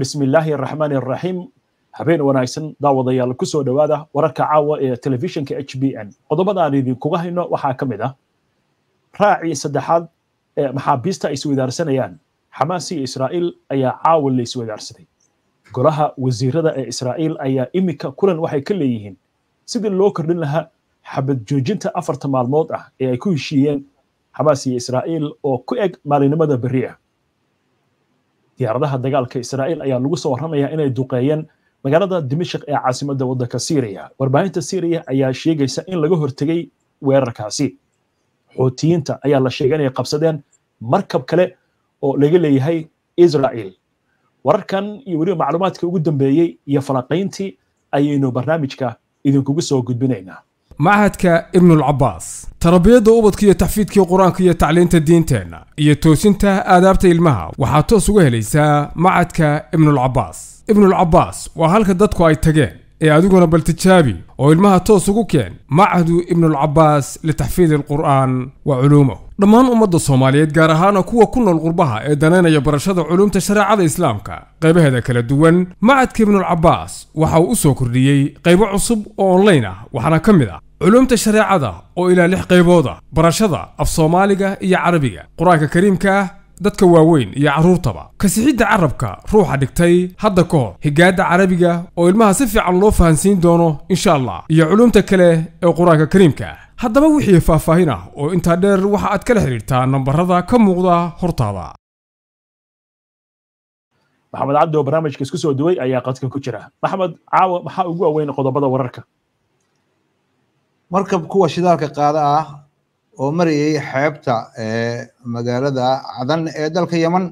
bismi illaahi araxmaani araxiim habeen wanaagsan daawadayaal ku soo dhowaada wararka caawa ee telefishinka h b n qodobada aan idinkuga hayno waxaa ka mid ah raacii saddexaad ee maxaabiista ay iswadaarsanayaan xamaas iyo israa'iil ayaa caawa la iswadaarsaday golaha wasiirada ee israa'iil ayaa iminka kulan waxay ka leeyihiin sidii loo kordhin lahaa xabad joojinta afarta maalmood ah ee ay ku heshiiyeen xamaas iyo israa'iil oo ku eg maalinimada berri ah diyaaradaha dagaalka israa'iil ayaa lagu soo warramayaa inay duqeeyeen magaalada dimashik ee caasimadda waddanka syriya warbaahinta syriya ayaa sheegaysa in laga hortegay weerarkaasi xuutiyiinta ayaa la sheegay inay qabsadeen markab kale oo laga leeyahay israa'iil wararkan iyo weliba macluumaadka ugu dambeeyey iyo falanqayntii ayaynu barnaamijka idinkugu soo gudbinaynaa machadka ibnulcabaas tarbiyadda ubadka iyo taxfiidkii qur-aanka iyo tacliinta diinteenna iyo toosinta aadaabta ilmaha waxaad toos uga helaysaa machadka ibnulcabaas ibnulcabaas waa halka dadku ay tageen ee adiguna bal tijaabi oo ilmaha toos ugu keen machadu ibnulcabaas litaxfiidi alqur'aan wa culuumahu dhammaan ummadda soomaaliyeed gaar ahaana kuwa ku nool qurbaha ee danaynaya barashada culuumta shareecada islaamka qaybaheeda kala duwan machadka ibnulcabaas waxa uu u soo kordhiyey qaybo cusub oo onlayn ah waxaana ka mid ah culuumta shareecada oo ilaa lix qaybood ah barashada af soomaaliga iyo carabiga qur-aanka kariimka ah dadka waaweyn iyo carruurtaba kasixidda carabka ruuxa dhigtay hadda ka hor higaadda carabiga oo ilmaha si fiican loo fahansiin doono insha allah iyo culuumta kale ee qur-aanka kariimka ah haddaba wixii faahfaahin ah oo intaa dheer waxa aad kala xidhiirtaa nambarada ka muuqda hortaada maxamed cabdi oo barnaamijka isku soo duway ayaa qadka ku jira maxamed caawa maxaa ugu waaweyn qodobada wararka markab kuwa shidaalka qaada ah oo marayay xeebta magaalada cadan ee dalka yeman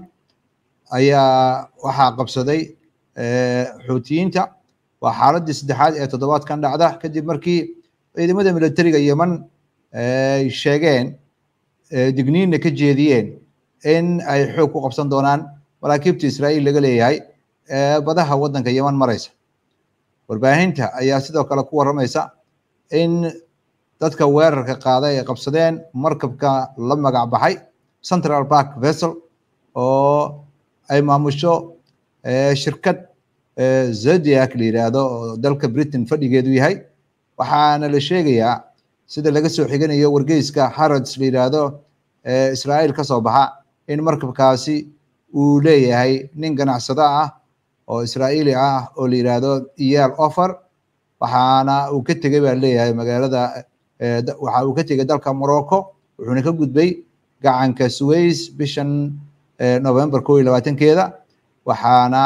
ayaa waxaa qabsaday xuutiyiinta waa xaaladii saddexaad ee toddobaadkan dhacda kadib markii ciidamada militariga yeman ay sheegeen digniinna ka jeediyeen in ay xoog ku qabsan doonaan maraakiibta israa'iil laga leeyahay badaha waddanka yeman maraysa warbaahinta ayaa sidoo kale ku warramaysa in dadka weerarka qaada ay qabsadeen markabka la magac baxay central park vessel oo ay maamusho shirkad zodiac la yidhaahdo oo dalka britain fadhigeedu yahay waxaana la sheegayaa sida laga soo xiganayo wargeyska harrods la yidhaahdo israa'iil ka soo baxa in markabkaasi uu leeyahay nin ganacsado ah oo israa'iili ah oo la yidhaahdo iyal offer waxaana uu ka tegey baa leeyahay magaalada waxa uu ka tegey dalka morocco wuxuuna ka gudbay gacanka suways bishan november ko iyo labaatankeeda waxaana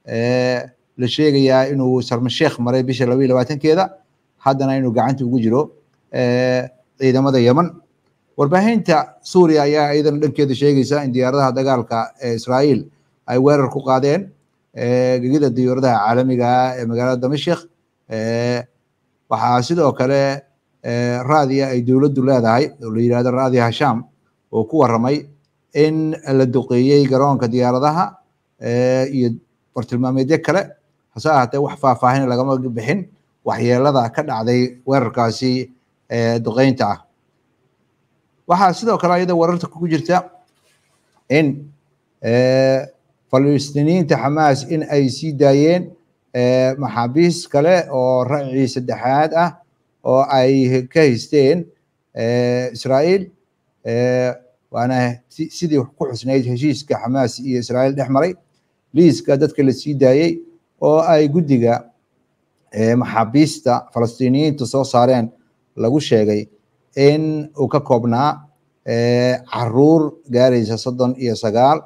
la sheegayaa inuu sarmasheekh maray bisha laba iyo labaatankeeda haddana inuu gacanta ugu jiro ciidamada yeman warbaahinta suuriya ayaa iyadana dhankeeda sheegaysa in diyaaradaha dagaalka ee israa'iil ay weerar ku qaadeen gegida diyaaradaha caalamiga ah ee magaalada damashik waxaa sidoo kale raadiya ay dowladdu leedahay oo la yidhahdo raadiya hasham oo ku warramay in la duqeeyey garoonka diyaaradaha iyo bartilmaameedyo kale hase ahaatee wax faahfaahin lagama bixin waxyeelada ka dhacday weerarkaasi duqeynta ah waxaa sidoo kale ayada wararta ku jirta in falistiiniyiinta xamaas in ay sii daayeen maxaabiis kale oo racii saddexaad ah oo ay ka haysteen israa'iil waana sidii ku xusnayd heshiiska xamaas iyo israa'iil dhex maray liiska dadka la sii daayey oo ay guddiga maxaabiista falastiiniyiinta soo saareen lagu sheegay in uu ka koobnaa caruur gaaraysa soddon iyo sagaal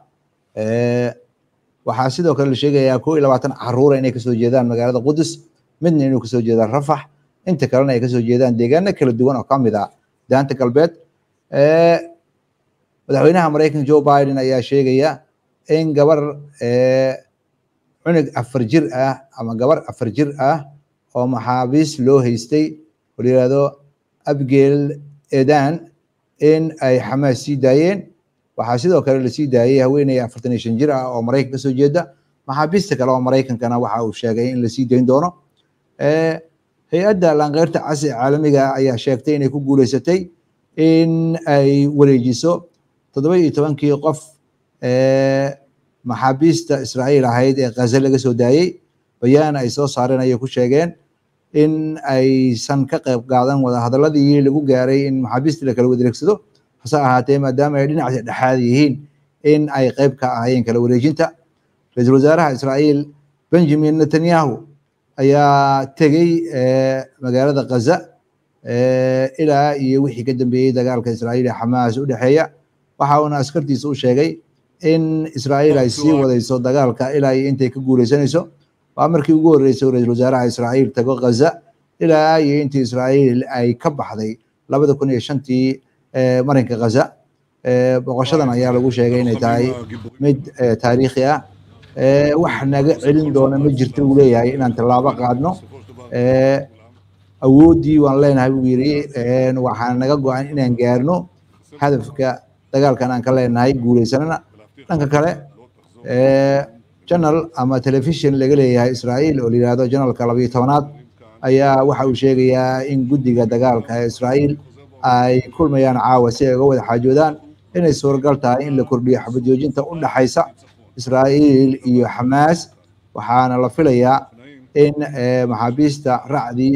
waxaa sidoo kale la sheegayaa koo iyo labaatan caruura inay kasoo jeedaan magaalada qudus midna inuu kasoo jeedaan rafax inta kalena ay kasoo jeedaan deegaano kala duwan oo kamid ah daanta galbeed madaxweynaha maraykanka joe biden ayaa sheegaya in gabar cunug afar jir ah ama gabar afar jir ah oo maxaabiis loo haystay oo la yihahdo abgel edan in ay xamaas sii daayeen waxaa sidoo kale lasii daayey haweeney afartan iyo shan jir ah oo maraykan kasoo jeeda maxaabiista kale oo maraykankana waxa uu sheegay in lasii dayn doono hay-adda laankeyrta casi caalamiga ayaa sheegtay inay ku guuleysatay in ay wareejiso toddoba iyo tobankii qof maxaabiista israa'iil ahayd ee khaza laga soo daayey bayaan ay soo saareen ayay ku sheegeen in aysan ka qayb qaadan wadahadaladii lagu gaaray in maxaabiistii la kala wareegsado hase ahaatee maadaama ay dhinaca dhexaad yihiin in ay qayb ka ahaayeen kala wareejinta ra-iisul wasaaraha israa'iil benjamin netanyahu ayaa tegey magaalada khaza ilaa iyo wixii ka dambeeyey dagaalka israa'iil ee xamaas u dhexeeya waxa uuna askartiisa u sheegay in israa'iil ay sii wadayso dagaalka ilaa iyo intay ka guuleysanayso waa markii ugu horreysay ra-iisul wasaaraha israa'iil tago khaza ilaa iyo intii israa'iil ay ka baxday labada kun iyo shantii marinka khaza boqoshadan ayaa lagu sheegay inay tahay mid taariikhi ah wax naga celin doona ma jirto uu leeyahay inaan tallaabo qaadno awooddii waan leenahay buu yidhi waxaan naga go-an inaan gaarno hadafka dagaalkan aan ka leenahay guuleysanana dhanka kale janal ama telefishin laga leeyahay israa'iil oo la yihahdo janalka labayo tobanaad ayaa waxa uu sheegayaa in guddiga dagaalka ee israa'iil ay kulmayaan caawa si ay uga wada xaajoodaan inay suuragal tahay in la kordhiyo xabad joojinta u dhaxaysa israa'iil iyo xamaas waxaana la filayaa in maxaabiista racdii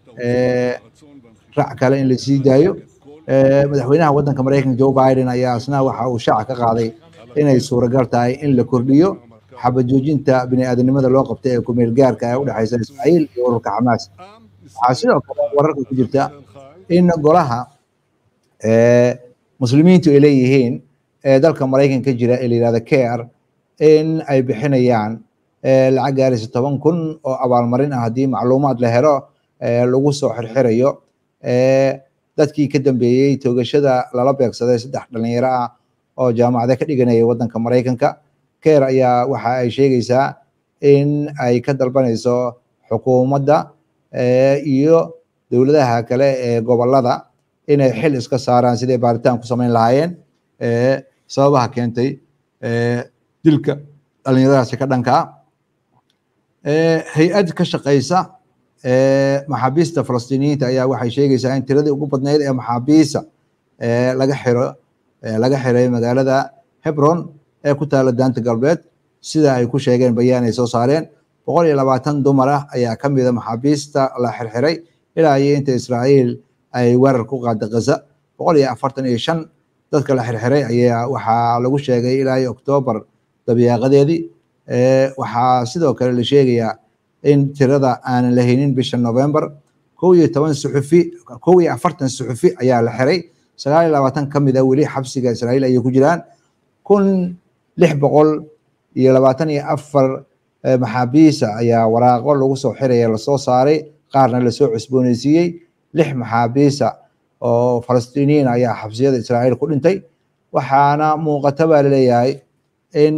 rac kale in la sii daayo madaxweynaha waddanka maraykanka joe biden ayaa asna waxa uu shaaca ka qaaday inay suuragal tahay in la kordhiyo xabad joojinta bini aadanimada loo qabtay ee kumeel gaarka ee u dhexaysa israa'iil iyo ururka xamaas waxaa sidoo kale wararka ku jirta in golaha muslimiintu ay leeyihiin ee dalka maraykanka jira ee la yihahda care in ay bixinayaan lacag gaaraysa toban kun oo abaalmarin ah haddii macluumaad la helo lagu soo xirxirayo dadkii ka dambeeyey toogashada lala beegsaday saddex dhalinyaro ah oo jaamacada ka dhiganaya waddanka maraykanka care ayaa waxa ay sheegaysaa in ay ka dalbanayso xukuumadda iyo dowladaha kale ee gobolada inay xil iska saaraan siday baaritaan ku samayn lahaayeen sababaha keentay dilka dhalinyaradaasi ka dhanka ah hay-ad ka shaqaysa maxaabiista falastiiniyiinta ayaa waxay sheegaysaa in tiradii ugu badnayd ee maxaabiista laga xiro laga xiray magaalada hebron ee ku taala daanta galbeed sida ay ku sheegeen bayaan ay soo saareen boqol iyo labaatan dumar ah ayaa ka mida maxaabiista la xirxiray ilaa iyo inta israa'iil ay weerar ku qaada gaza boqol iyo afartan iyo shan dadka la xirxiray ayaa waxaa lagu sheegay ilaa iyo oktoobar dabiyaaqadeedii waxaa sidoo kale la sheegayaa in tirada aanan la haynin bisha november kow iyo toban suxufi kow iyo afartan suxufi ayaa la xiray sagaal iyo labaatan ka mid a weli xabsiga israa'iil ayay ku jiraan kun lix boqol iyo labaatan iyo afar maxaabiisa ayaa waraaqo lagu soo xiraya lasoo saaray qaarna lasoo cusbooneysiiyey lix maxaabiisa oo falastiiniyiin ayaa xabsiyada israa'iil ku dhintay waxaana muuqata baa laleeyahay in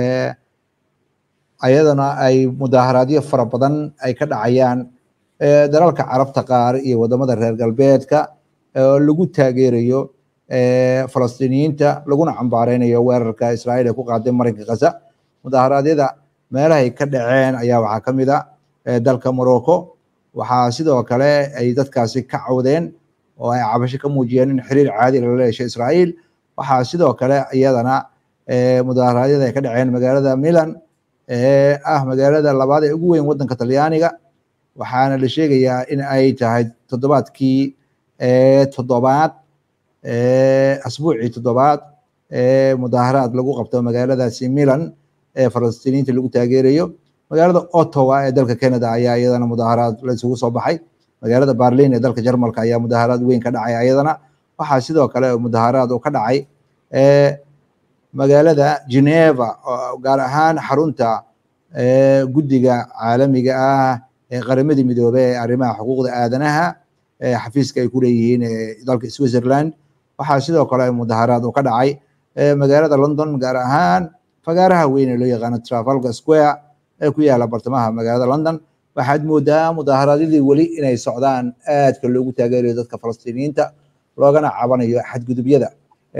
ayadana ay mudaaharaadyo fara badan ay ka dhacayaan dalalka carabta qaar iyo wadamada reer galbeedka oo lagu taageerayo falastiiniyiinta laguna cambaareynayo weerarka israa'iil ee ku qaaday marinka gaza mudaharaadyada meelahay ka dhaceen ayaa waxaa ka mid a dalka morocco waxaa sidoo kale ay dadkaasi ka cawdeen oo ay cabasho ka muujiyeen in xiriir caadi lala yeeshay israa'iil waxaa sidoo kale iyadana mudaharaadyada ay ka dhaceen magaalada milan ee ah magaalada labaad ee ugu weyn waddanka talyaaniga waxaana la sheegayaa in ay tahay toddobaadkii toddobaad asbuucii toddobaad ee mudaaharaad lagu qabto magaaladaasi milan ee falastiiniinta lagu taageerayo magaalada ottawa ee dalka canada ayaa iyadana mudaaharaad la isugu soo baxay magaalada berlin ee dalka jarmalka ayaa mudaaharaad weyn ka dhacay iyadana waxaa sidoo kale mudaaharaad uu ka dhacay magaalada geneva gaar ahaan xarunta guddiga caalamiga ah ee qaramadii midoobey ee arrimaha xuquuqda aadanaha xafiiska ay ku leeyihiin dalka switzerland waxaa sidoo kale mudaaharaad uu ka dhacay magaalada london gaar ahaan fagaaraha weyn ee loo yaqaano trafalgar square ee ku yaala bartamaha magaalada london waxaad moodaa mudaaharaadyadii weli inay socdaan aadka loogu taageerayo dadka falastiiniyiinta loogana cabanayo xadgudubyada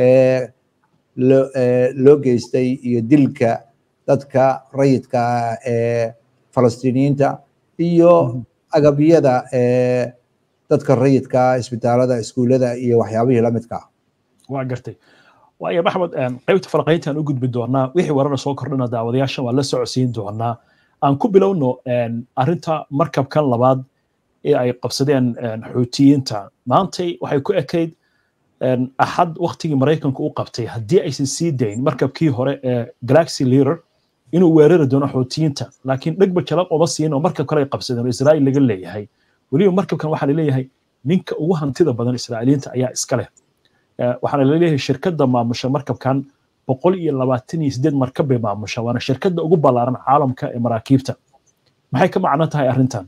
loo geystay iyo dilka dadka rayidka ee falastiiniyiinta iyo agabyada dadka rayidka isbitaalada iskuullada iyo waxyaabihii lamidka waa gartay waayo maxmed qaybta falaqayntaan u gudbi doonaa wixii warara soo kordhina daawadayaashan waa la socodsiin doonaa aan ku bilowno arrinta markabkan labaad ee ay qabsadeen xuutiyiinta maantay waxay ku ekayd axad waktigii maraykanku u qabtay haddii aysan sii dayn markabkii hore ee galaxy leader inuu weerari doono xuutiyiinta laakiin dhegba jalaq uma siin oo markab kale ay qabsadeen oo israa'iil laga leeyahay weliba markabkan waxaa laleeyahay ninka ugu hantida badan israa'iiliyiinta ayaa iska leh waxaana laleeyahay shirkadda maamusha markabkan boqol iyo labaatan iyo sideed markab bay maamusha waana shirkadda ugu ballaaran caalamka ee maraakiibta maxay ka macno tahay arrintan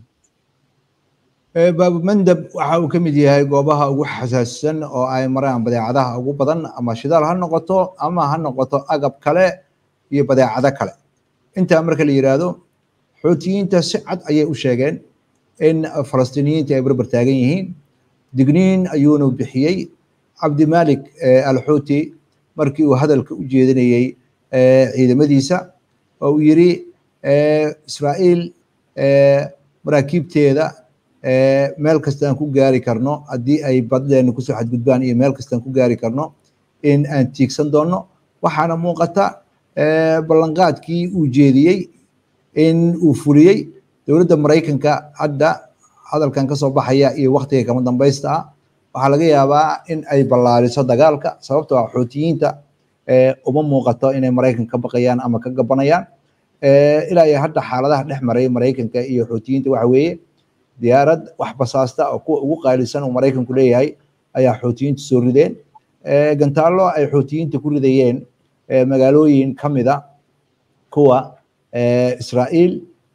baabu mandab waxa uu ka mid yahay goobaha ugu xasaasisan oo ay maraan badeecadaha ugu badan ama shidaal ha noqoto ama ha noqoto agab kale iyo badeecado kale intaa marka la yidhaahdo xuutiyiinta si cad ayay u sheegeen in falastiiniyiinta ay barbar taagan yihiin digniin ayuunu bixiyey cabdimalik alxuuti markii uu hadalka u jeedinayey ciidamadiisa oo uu yiri israa'iil maraakiibteeda meel kastaan ku gaari karno haddii ay baddeena kusoo xadgudbaan iyo meel kastaan ku gaari karno in aan tiigsan doonno waxaana muuqata ballanqaadkii uu jeediyey in uu fuliyey dowladda maraykanka hadda hadalkan ka soo baxaya iyo waktiga kama dambaysta ah waxaa laga yaabaa in ay ballaariso dagaalka sababtoo ah xuutiyiinta uma muuqato inay maraykan ka baqayaan ama ka gabanayaan ilaa iyo hadda xaaladaha dhex maray maraykanka iyo xuutiyiinta waxa weeye diyaarad wax basaasta oo kuwa ugu qaalisan uu maraykanku leeyahay ayaa xuutiyiinta soo rideen gantaallo ay xuutiyiinta ku ridayeen magaalooyin ka mida kuwa israa'iil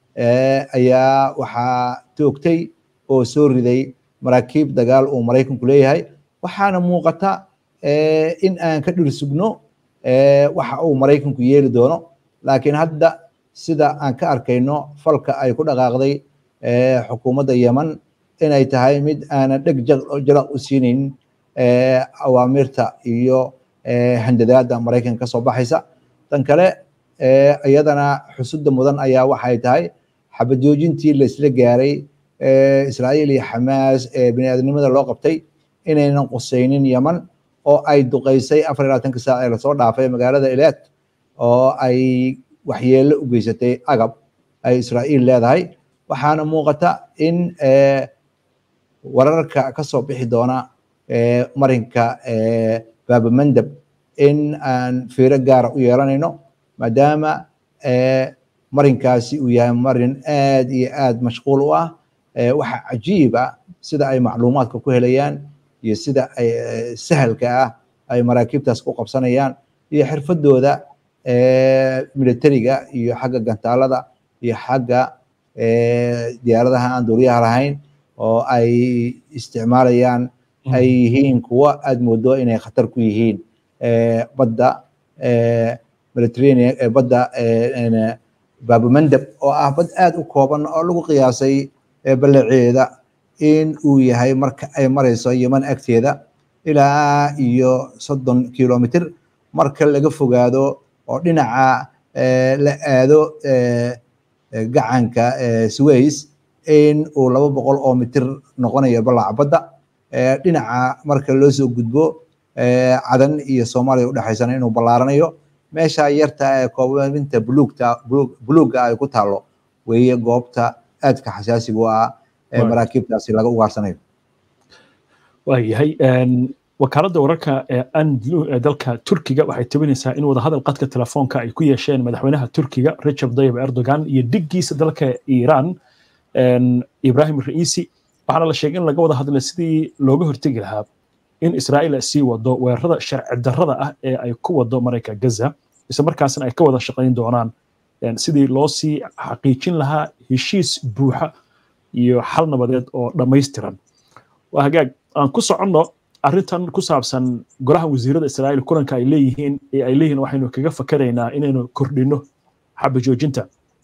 ayaa waxaa toogtay oo soo riday maraakiib dagaal uu maraykanku leeyahay waxaana muuqata in aan ka dhir sugno waxa uu maraykanku yeeli doono laakiin hadda sida aan ka arkayno falka ay ku dhaqaaqday xukuumadda yeman inay tahay mid aanan dheg jalaq u siinayn awaamirta iyo handadaada maraykanka kasoo baxaysa tan kale iyadana xusudda mudan ayaa waxay tahay xabad joojintii laisla gaaray israa'iil iyo xamaas ee biniaadamnimada loo qabtay inaynan qusaynin yeman oo ay duqaysay afar iyo labaatanka saac ee lasoo dhaafay magaalada ilaad oo ay waxyeello u geysatay agab ay israa'iil leedahay waxaana muuqata in wararka ka soo bixi doona marinka baabamandab in aan fiiro gaara u yeelanayno maadaama marinkaasi uu yahay marin aad iyo aad mashquul u ah waxa cajiib ah sida ay macluumaadka ku helayaan iyo sida ay sahalka ah ay maraakiibtaas ku qabsanayaan iyo xirfadooda militariga iyo xagga gantaalada iyo xagga diyaaradaha aan duuriyaha lahayn oo ay isticmaalayaan ay yihiin kuwo aad moodo inay khatar ku yihiin badda mediterranean badda baabamandab oo ah bad aad u kooban oo lagu qiyaasay ballaceeda in uu yahay marka ay marayso yeman agteeda ilaa iyo soddon kilomitr marka laga fogaado oo dhinaca la aado gacanka sways in uu laba boqol oo mitir noqonayo ballaca badda dhinaca marka loo soo gudbo cadan iyo soomaaliya udhexaysana inuu ballaaranayo meesha yarta ee koobinta buluugta buluugga ay ku taalo weeye goobta aadka xasaasiga u ah ee maraakiibtaasi laga ugaarsanayo waayahay wakaaladda wararka ee andlu ee dalka turkiga waxay tabinaysaa in wadahadal qadka telefoonka ay ku yeesheen madaxweynaha turkiga recep tayyip erdogan iyo diggiisa dalka iiraan ibrahim ra'iisi waxaana la sheegay in laga wada hadlay sidii looga hortegi lahaa in israa'iil ay sii wado weerarada sharci darrada ah ee ay ku wado marayka gaza isla markaasna ay ka wada shaqayn doonaan sidii loo sii xaqiijin lahaa heshiis buuxa iyo xal nabadeed oo dhammaystiran waa hagaag aan ku soconno arrintan ku saabsan golaha wasiirada israa'iil kulanka ay leeyihiin ee ay leeyihiin waxaynu kaga fakaraynaa inaynu kordhino xaba joojinta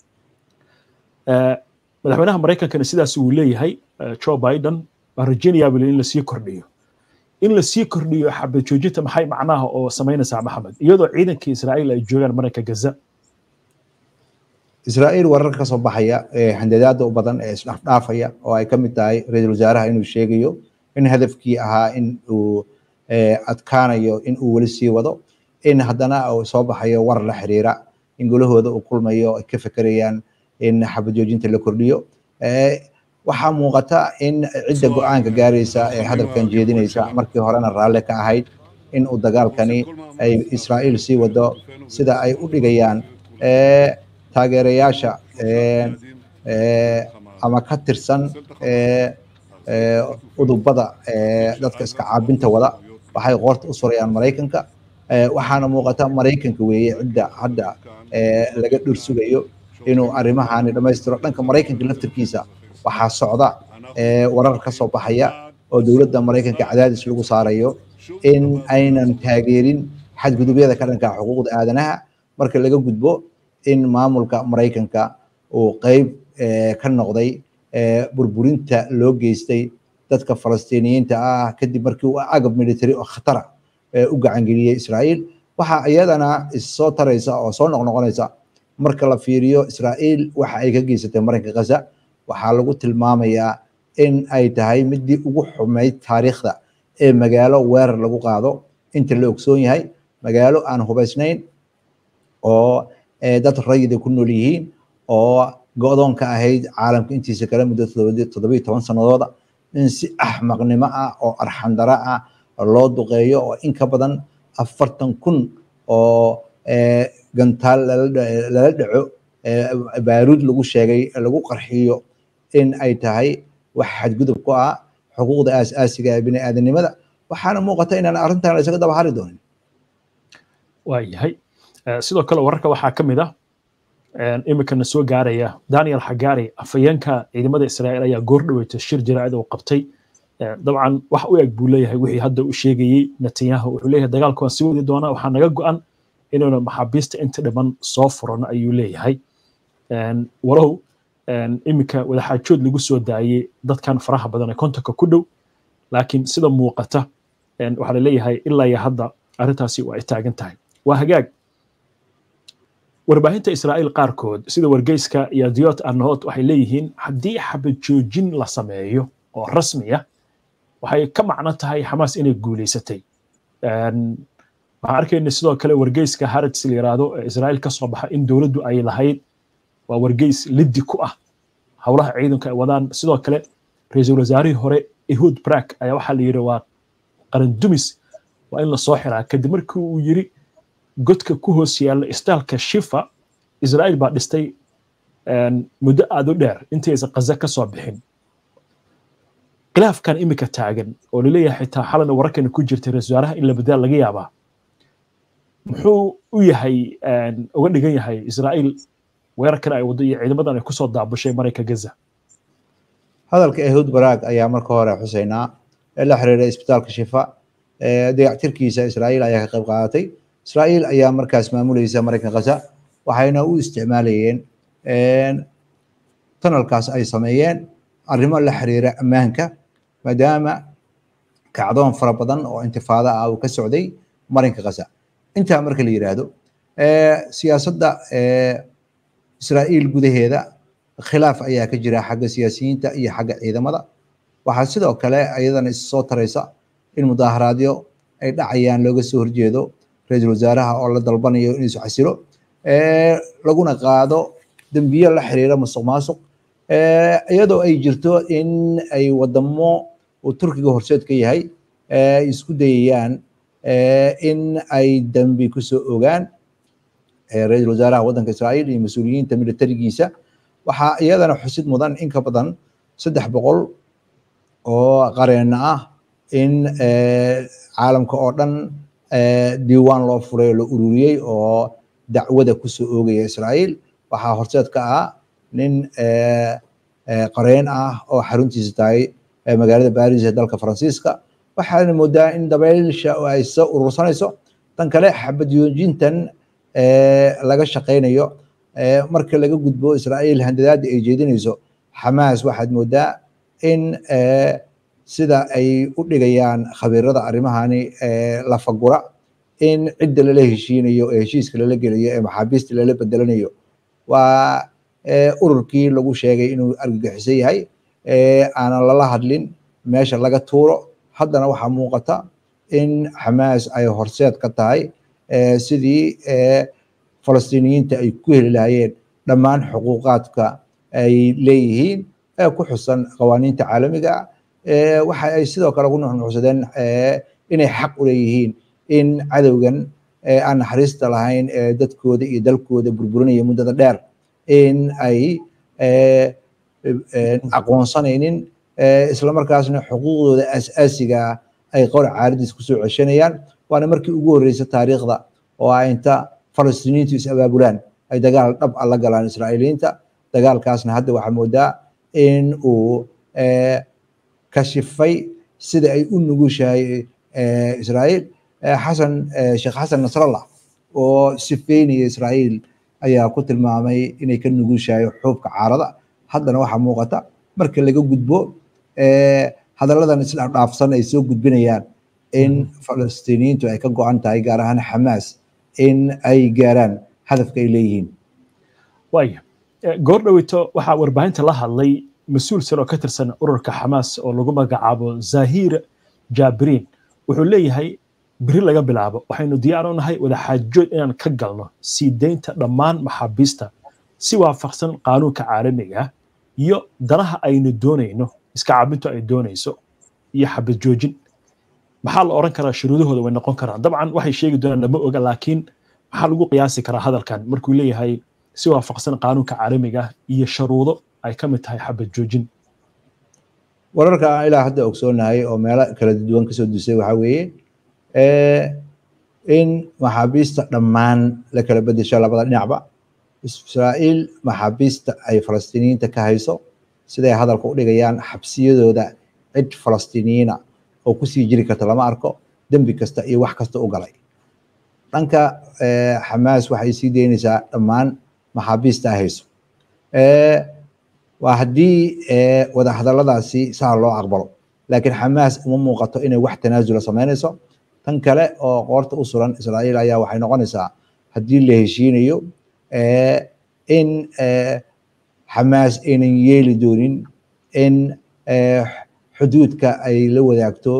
madaxweynaha maraykankana sidaas uu leeyahay joe biden waa rajaynayaa in lasii kordhiyo in lasii kordhiyo xabad joojinta maxay macnaha oo samaynaysaa maxamed iyadoo ciidankii israa'iil ay joogaan marinka gaza israa'iil wararka ka soo baxaya ee handadaada u badan ee isdhaafdhaafaya oo ay ka mid tahay ra-iisul wasaaraha inuu sheegayo in hadafkii ahaa in uu adkaanayo in uu weli sii wado in haddana uu soo baxayo war la xiriira in golahooda uu kulmayo ay ka fekerayaan in xabad joojinta la kordhiyo waxaa muuqata in cidda go-aanka gaaraysa ee hadalkan jeedinaysa markii horena raalle ka ahayd in uu dagaalkani ay israa'iil sii wado sida ay u dhigayaan taageerayaasha ama ka tirsan udubada dadka iska caabinta wada waxay qoorta u surayaan maraykanka waxaana muuqata maraykanka weeye cidda hadda laga dhur sugayo inuu arrimahani dhammaystiro dhanka maraykanka laftirkiisa waxaa socda warar ka soo baxaya oo dowladda maraykanka cadaadis lagu saarayo in aynan taageerin xadgudubyada ka dhanka xuquuqda aadanaha marka laga gudbo in maamulka maraykanka uu qeyb ka noqday burburinta loo geystay dadka falastiiniyiinta ah kadib markii uu agab military oo khatara u gacangeliyey israa'iil waxaa iyadana issoo taraysa oo soo noqnoqonaysa marka la fiiriyo israa'iil waxa ay ka geysatay marinka gaza waxaa lagu tilmaamayaa in ay tahay midii ugu xumayd taariikhda ee magaalo weerar lagu qaado inta la ogsoon yahay magaalo aan hubaysnayn oo dad rayida ku nool yihiin oo go-doon ka ahayd caalamka intiisa kale muddo toddobiyo toban sanadooda in si axmaqnimo ah oo arxandara ah loo duqeeyo oo in ka badan afartan kun oo gantaal lala dhaco baaruud lagu sheegay lagu qarxiyo in ay tahay wax xadgudub ku ah xuquuqda aas-aasiga ee bini aadanimada waxaana muuqata inaan arrintan isaga daba hari doonin waayahay sidoo kale wararka waxaa ka mid ah iminkana soo gaaraya daniel xagaari afayeenka ciidamada israa'iil ayaa goor dhaweyta shir jaraa'id uu qabtay dabcan wax u eg buu leeyahay wixii hadda u sheegayey netanyahu wuxuu leeyahay dagaalka waan sii wadi doonaa waxaa naga go-an inuuna maxaabiista inta dhiman soo furano ayuu leeyahay walow iminka wadaxaajood lagu soo daayey dadkan faraha badan ee kontonka ku dhow laakiin sida muuqata waxaa laleeyahay ilaa iyo hadda arrintaasi waa ay taagan tahay waa hagaag warbaahinta israa'iil qaarkood sida wargeyska iyo diot arnahot waxay leeyihiin haddii xabad joojin la sameeyo oo rasmi ah waxay ka macno tahay xamaas inay guulaysatay waxaan arkayna sidoo kale wargeyska harats la yiraahdo ee israa'iil ka soo baxa in dowladdu ay lahayd waa wargeys liddi ku ah howlaha ciidanka ay wadaan sidoo kale ra-iisul wasaarihii hore ehud brak ayaa waxaa la yidhi waa qaran dumis waa in lasoo xiraa kadib markii uu yiri godka ku hoos yaalla istaalka shifa israa'iil baa dhistay muddo aad u dheer intaysan qaza ka soo bixin khilaafkan iminka taagan oo laleeyahay xitaa xalana wararkana ku jirtay ra-isul wasaaraha in la bedaa laga yaabaa muxuu u yahay uga dhigan yahay israa'iil weerarkan ay waddo iyo ciidamadan ay kusoo daabushay marayka gaza hadalka ehud baraag ayaa marka hore xuseynaa ee la xiriiray isbitaalka shifa dayactirkiisa israa'iil ayaa ka qayb qaadatay israa'iil ayaa markaas maamulaysa maraykan gaza waxayna u isticmaalayeen tanalkaas ay sameeyeen arrimo la xiriira ammaanka maadaama kacdoon fara badan oo intifaado ah uu ka socday marinka gaza intaa marka la yiraahdo siyaasadda israa'iil gudaheeda khilaaf ayaa ka jira xagga siyaasiyiinta iyo xagga ciidamada waxaa sidoo kale ayadana issoo taraysa in mudaaharaadyo ay dhacayaan looga soo horjeedo ra-iisul wasaaraha oo la dalbanayo inuu isu xasilo laguna qaado dembiyo la xiriira musuq maasuq iyadoo ay jirto in ay wadamo uu turkiga horseed ka yahay ay isku dayayaan in ay dembi kusoo ogaan ra-iisul wasaaraha waddanka israa'iil iyo mas-uuliyiinta militarigiisa waxaa iyadana xusid mudan in ka badan saddex boqol oo qareena ah in caalamka oo dhan diiwaan loo furay oo la ururiyey oo dacwada kusoo oogaya israa'iil waxaa horseed ka ah nin qareen ah oo xaruntiisa tahay magaalada baris ee dalka faransiiska waxaana moodaa in dabeysha ay soo urursanayso tan kale xabadyoojintan laga shaqaynayo marka laga gudbo israa'iil handadaada ay jeedinayso xamaas waxaad moodaa in sida ay u dhigayaan khabiirada arrimahani lafagura in cidda lala heshiinayo ee heshiiska lala gelayo ee maxaabiista lala bedelanayo waa ururkii lagu sheegay inuu argagixisan yahay aanan lala hadlin meesha laga tuuro haddana waxaa muuqata in xamaas ay horseed ka tahay sidii falastiiniyiinta ay ku heli lahaayeen dhammaan xuquuqaadka ay leeyihiin ee ku xusan qawaaniinta caalamiga waxa ay sidoo kale ku nuxnuxsadeen inay xaq u leeyihiin in cadowgan aan naxariista lahayn ee dadkooda iyo dalkooda burburinaya muddada dheer in ay aqoonsanaynin islamarkaasna xuquuqdooda asaasiga ay qowr caaladiis kusoo ceshanayaan waana markii ugu horreysay taariikhda oo ah inta falastiiniintu is abaabulaan ay dagaal dhab a la galaan israa'iiliyiinta dagaalkaasna hadda waxaa moodaa in uu kashifay sida ay u nugushahay israa'iil xasan sheekh xasan nasrallah oo sifeynaya israa'iil ayaa ku tilmaamay inay ka nugushahay xuubka caarada haddana waxaa muuqata marka laga gudbo hadalladan isdhaafdhaafsan ay soo gudbinayaan in falastiiniyiintu ay ka go-an tahay gaar ahaan xamaas in ay gaaraan hadafka ay leeyihiin waaya goor dhoweyto waxaa warbaahinta la hadlay mas-uul sare oo ka tirsan ururka xamaas oo lagu magacaabo zahir jabiriin wuxuu leeyahay beri laga bilaabo waxaynu diyaar u nahay wadaxaajood inaan ka galno sii deynta dhammaan maxaabiista si waafaqsan qaanuunka caalamiga iyo danaha aynu doonayno iska caabintu ay doonayso iyo xabad joojin maxaa la oran karaa shuruudahooda way noqon karaan dabcan waxay sheegi doonaan lama oga laakiin maxaa lagu qiyaasi karaa hadalkan markuu leeyahay si waafaqsan qaanuunka caalamiga iyo sharuudo ay ka mid tahay xabad joojin wararka aan ilaa hadda ogsoonahay oo meelo kala duwan kasoo dusay waxaa weeye in maxaabiista dhammaan la kala bedesho labada dhinacba israa'iil maxaabiista ay falastiiniyiinta ka hayso siday hadalka u dhigayaan xabsiyadooda cid falastiiniyiina oo kusii jiri karta lama arko dembi kasta iyo wax kasta u galay dhanka xamaas waxay sii deynaysaa dhammaan maxaabiista ay hayso waa haddii wadahadalladaasi saa loo aqbalo laakiin xamaas uma muuqato inay wax tanaasula samaynayso tan kale oo qoorta u suran israa'iil ayaa waxay noqonaysaa haddii la heshiinayo in xamaas aynan yeeli doonin in xuduudka ay la wadaagto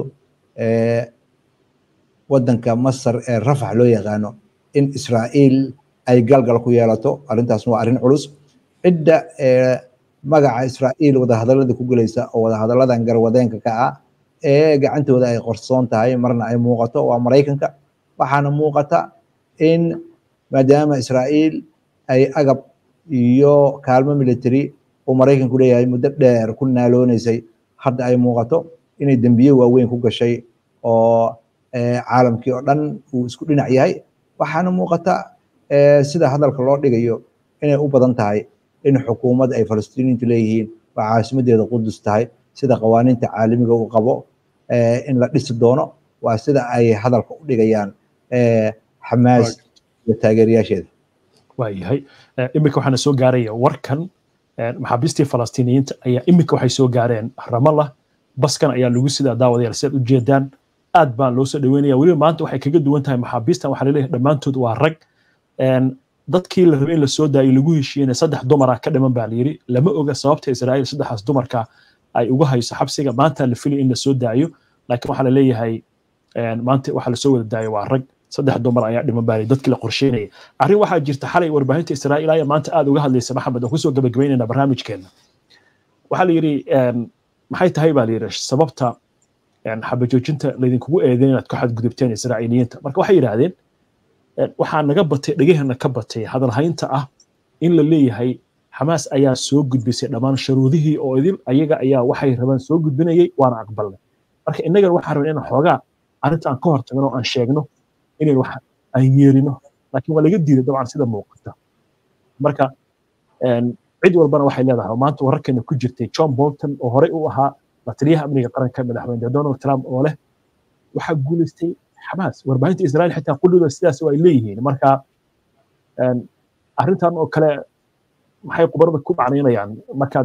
waddanka masar ee rafax loo yaqaano in israa'iil ay galgal ku yeelato arrintaasna waa arrin culus cidda magaca israa'iil wadahadallada ku gelaysa oo wadahadalladan garwadeenka ka ah ee gacantooda ay qorsoon tahay marna ay muuqato waa maraykanka waxaana muuqata in maadaama israa'iil ay agab iyo kaalmo military uu maraykanku leeyahay muddo dheer ku naaloonaysay hadda ay muuqato inay dembiye waaweyn ku gashay oo caalamkii oo dhan uu isku dhinac yahay waxaana muuqata sida hadalka loo dhigayo inay u badan tahay in xukuumadda ay falastiiniintu leeyihiin waa caasimadeeda qudus tahay sida qawaaniinta caalamiga uu qabo in la dhisi doono waa sida ay hadalka u dhigayaan xamaas iyo taageerayaasheeda waayahay iminka waxaana soo gaaraya warkan maxaabiistii falastiiniyiinta ayaa iminka waxay soo gaareen ramallah baskan ayaa lagu sidaa daawadayaal si aad u jeedaan aad baa loo soo dhaweynaya weliba maanta waxay kaga duwan tahay maxaabiistan waxaa laleeyahay dhammaantood waa rag dadkii la rabay in la soo daayo lagu heshiiyena saddex dumara ka dhiman baa layidhi lama oga sababta israa'iil saddexdaas dumarka ay uga hayso xabsiga maanta la filay in la soo daayo laakiin waxaa laleeyahay maanta waxaa lasoo wada daayo waa rag saddex dumar ayaa dhiman baa dadkii la qorsheynaya arrin waxaa jirta xalay warbaahinta israa'iil ayaa maanta aad uga hadlaysa maxamed oo kusoo gabagabeynayna barnaamijkeena waxaa la yidhi maxay tahay baa la yidhi sababta xabajoojinta laydinkugu eedeyn inaad ku xadgudubteen israa'iiliyiinta marka waxay yidhaahdeen waxaa naga batay dhegahana ka batay hadalhaynta ah in la leeyahay xamaas ayaa soo gudbisay dhammaan sharuudihii oo idil ayaga ayaa waxay rabaan soo gudbinayay waana aqbalnay marka innagana waxaan rabnay inaan xoogaa arrinta aan ka hortagno oo aan sheegno inayn wax aan yeerino laakiin waa laga diiday dabcan sida muuqata marka cid walbana waxay leedahay maanta wararkeena ku jirtay john bolton oo horey u ahaa la taliyaha amniga qaranka madaxweyne donald trump oo leh waxaa guulaystay xamaas warbaahinta israa'iil xitaa qudhooda sidaas ay leeyihiin marka arrintan oo kale maxay qubarada ku macnaynayaan markaad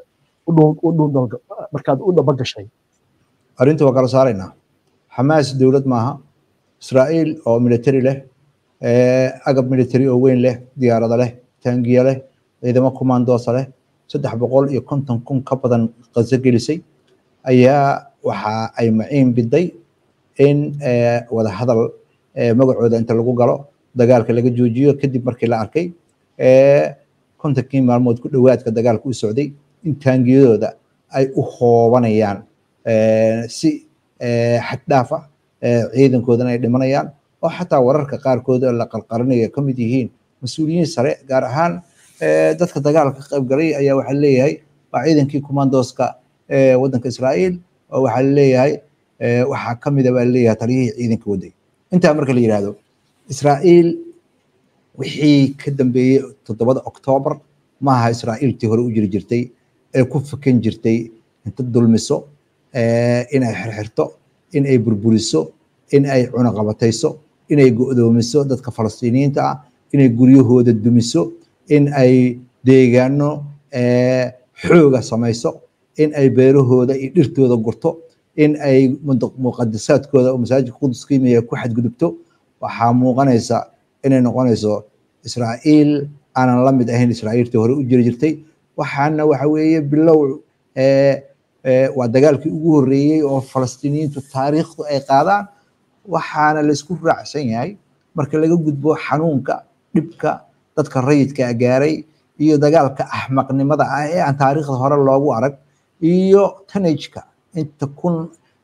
markaad u dhaba gashay arrinta waa kala saaraynaa xamaas dowlad maaha israa'iil oo military leh agab military oo weyn leh diyaarada leh taangiya leh ciidamo commandoosa leh saddex boqol iyo konton kun ka badan qaso gelisay ayaa waxa ay maciin biday in wadahadal magacooda inta lagu galo dagaalka laga joojiyo kadib markii la arkay kontonkii maalmood ku dhowaadka dagaalka u socday in taangiyadooda ay u hoobanayaan si xaddhaaf ah ciidankoodana ay dhimanayaan oo xataa wararka qaarkood la qalqarinaya ka mid yihiin mas-uuliyiin sare gaar ahaan dadka dagaalka ka qayb galay ayaa waxaa leeyahay waa ciidankii commandoska waddanka israa'iil oo waxaa leeyahay waxaa ka mida baa leeyahay taliyihii ciidanka waday intaa marka la yidhaahdo israa'iil wixii ka dambeeyey toddobada oktoobar maaha israa'iiltii hore u jiri jirtay ee ku fakan jirtay inta dulmiso in ay xirxirto in ay burburiso in ay cunaqabatayso inay go'doomiso dadka falastiiniyiinta ah inay guryahooda dumiso in ay deegaano xooga samayso in ay beerahooda iyo dhirtooda gurto in ay muqadasaadkooda oo masaajidka qudus qiimaya ku xadgudubto waxaa muuqanaysa inay noqonayso israa'iil aanan la mid ahayn israa'iiltii hore u jiri jirtay waxaana waxa weeye bilow waa dagaalkii ugu horreeyey oo falastiiniyiintu taariikhdu ay qaadaan waxaana laysku raacsan yahay marka laga gudbo xanuunka dhibka dadka rayidka gaaray iyo dagaalka axmaqnimada ah ee aan taariikhda hore loogu arag iyo tanajka inta kun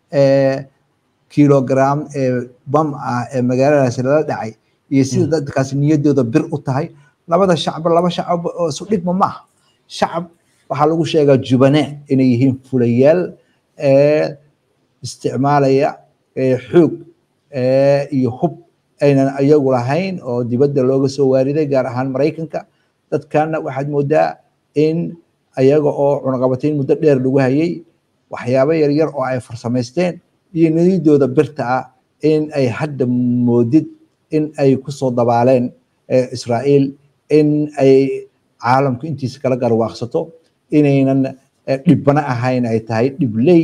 kilogram ee bam ah ee magaaladaasi lala dhacay iyo sida dadkaasi niyaddooda bir u tahay labada shacba laba shacab oo isu dhigma maaha shacab waxaa lagu sheegaa jubane inay yihiin fulayaal isticmaalaya xoog iyo hub aynan iyagu lahayn oo dibadda looga soo waariday gaar ahaan maraykanka dadkana waxaad moodaa in ayaga oo cunaqabatayn muddo dheer lagu hayay waxyaabo yaryar oo ay farsamaysteen iyo niyadooda birta ah in ay hadda moodid in ay kusoo dabaaleen israa'iil in ay caalamku intiisa kala garwaaqsato inaynan dhibbana ahayn ay tahay dhibley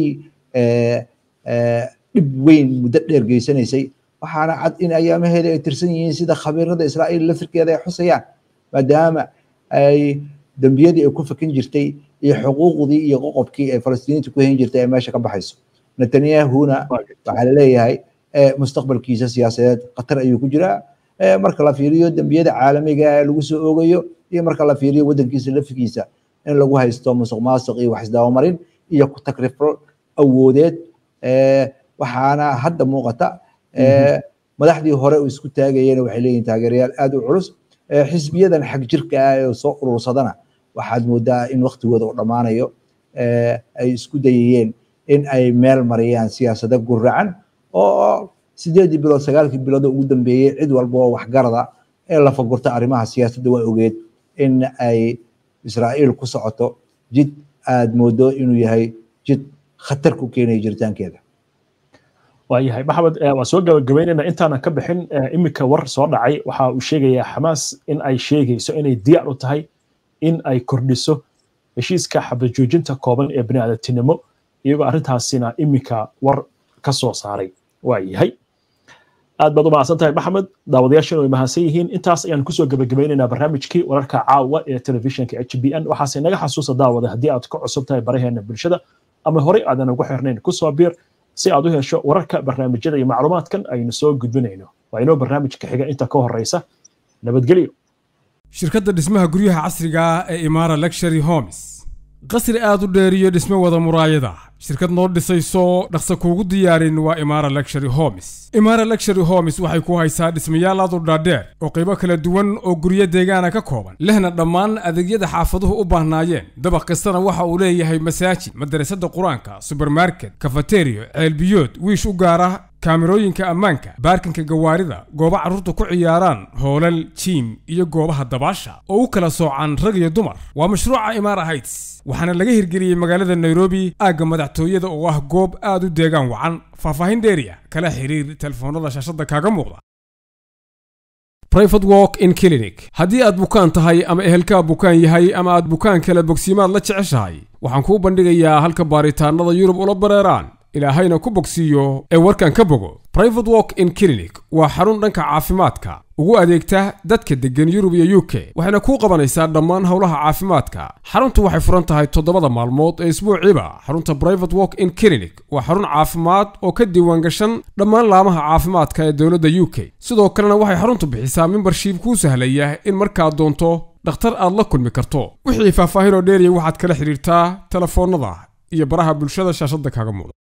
dhib weyn muddo dheer geysanaysay waxaana cad in ayaamaheeda ay tirsan yihiin sida khabiirada israa'iil laftirkeeda ay xusayaan maadaama ay dembiyadii ay ku fakin jirtay iyo xuquuqdii iyo qoqobkii ay falastiiniinta ku hayn jirtay ay meesha ka baxayso netanyahuna waxaa laleeyahay mustaqbalkiisa siyaasadeed khatar ayuu ku jiraa marka la fiiriyo dembiyada caalamiga ee lagu soo oogayo iyo marka la fiiriyo waddankiisa lafigiisa in lagu haysto musuq maasuq iyo wax isdabamarin iyo ku takrifal awoodeed waxaana hadda muuqata madaxdii hore uu isku taagayena waxay leeyihin taageerayaal aad u culus xisbiyadan xag jirka ah ee soo urursadana waxaad moodaa in waktigooda uu dhammaanayo ay isku dayayeen in ay meel mariyaan siyaasado guracan oo sideedii bilood sagaalkii bilood ugu dambeeyey cid walba oo waxgarada ee la fagurta arrimaha siyaasadda waa ogeed in ay israa'iil ku socoto jid aad moodo inuu yahay jid khatar ku keenaya jiritaankeeda waayahay maxamed waan soo gabagabaynaynaa intaanan ka bixin iminka war soo dhacay waxa uu sheegayaa xamaas in ay sheegayso inay diyaar u tahay in ay kordhiso heshiiska xabajoojinta kooban ee bini'aadamtinimo iyagoo arrintaasina iminka war ka soo saaray waayahay aad baad u mahadsan tahay maxamed daawadayaashana way mahadsan yihiin intaas ayaan kusoo gabagabaynaynaa barnaamijkii wararka caawa ee telefishinka h b n waxaase naga xasuusa daawada haddii aad ka cusub tahay baraheena bulshada ama horey aadan ugu xirnayn kusoo biir si aad u hesho wararka barnaamijyada iyo macluumaadkan aynu soo gudbinayno waa inoo barnaamijka xiga inta ka horeysa nabadgelyo shirkadda dhismaha guryaha casriga ah ee imaara luxury homes qasri aad u dheer iyo dhismo wada muraayada shirkad noo dhisayso dhaqsa kuugu diyaarin waa imaara luxury homes imaara luxury homes waxay ku haysaa dhismayaal aad u dhaadheer oo qaybo kala duwan oo guryo deegaana ka kooban lehna dhammaan adeegyada xaafaduhu u baahnaayeen dabaq kastana waxa uu leeyahay masaajid madarasada qur-aanka subermarket kafateriyo ceelbiyood wiish u gaara kaamirooyinka ammaanka baarkinka gawaarida goobo carruurta ku ciyaaraan hoolal jiim iyo goobaha dabaasha oo u kala soocan rag iyo dumar waa mashruuca imaara heights waxaana laga hirgeliyey magaalada nairobi aagga madaxtooyada oo ah goob aad u deegaan wacan faahfaahin dheeriya kala xiriir telefoonada shaashadda kaaga muuqda private walk in clinic haddii aad bukaan tahay ama ehelkaa bukaan yahay ama aad bukaan kale bogsiimaad la jeceshahay waxaan kuu bandhigayaa halka baaritaanada yurub ula bareeraan ilaahayna ku bogsiiyo ee warkan ka bogo private walk in clinic waa xarun dhanka caafimaadka ugu adeegta dadka deggan yurub iyo u k waxayna kuu qabanaysaa dhammaan howlaha caafimaadka xaruntu waxay furan tahay toddobada maalmood ee isbuuciiba xarunta private walk in clinic waa xarun caafimaad oo ka diiwaan gashan dhammaan laamaha caafimaadka ee dowladda u k sidoo kalena waxay xaruntu bixisaa membership kuu sahlaya in markaad doonto dhakhtar aad la kulmi karto wixii faahfaahin oo dheeriya waxaad kala xidhiirtaa telefoonnada iyo baraha bulshada shaashadda kaaga muuqda